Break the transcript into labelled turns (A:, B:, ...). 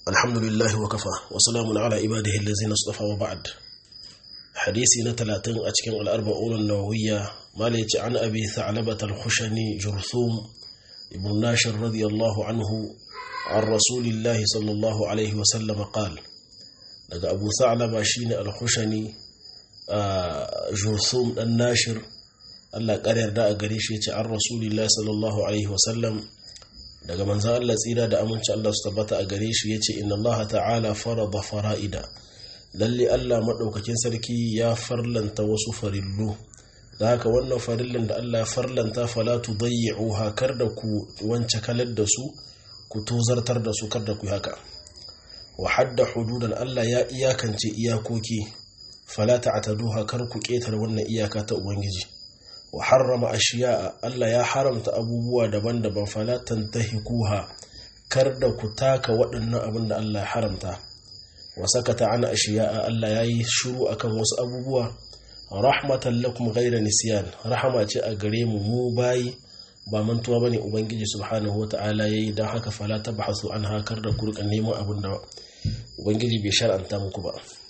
A: الحمد لله وكفى وسلام على عباده الذين اصطفى وبعد حديثي نتلاتين أتكن الأربعون النووية ماليت عن أبي ثعلبة الخشني جرثوم ابن ناشر رضي الله عنه عن رسول الله صلى الله عليه وسلم قال daga abu sa'alaba shine al-khushani jurthum dan nashir Allah ƙaryar da a gare shi yace an rasulillahi sallallahu alaihi wasallam daga manzan Allah tsira da aminci Allah su tabbata a gare shi yace inna Allah ta'ala farada fara'ida lalle Allah madaukakin sarki ya farlanta wasu farillu da haka wannan farillan da Allah ya farlanta fala tudayyi'uha kar da ku wance kalar da su ku tozartar da su kar da ku haka wa hadda hududan Allah ya iyakance iyakoki fala ta'taduha kar ku ketar wannan iyaka ta ubangiji wa harrama ashiya'a Allah ya haramta abubuwa daban-daban fala tantahikuha kar da ku taka waɗannan abin da Allah ya haramta wa sakata ana ashiya'a Allah ya yi shiru akan wasu abubuwa rahmatan lakum ghayra nisyan rahama ce a gare mu mu bayi ba mantuwa bane ubangiji subhanahu wata'ala yayi dan haka fala tabhasu an hakar da kurkan neman abin da ubangiji bai shar'anta muku ba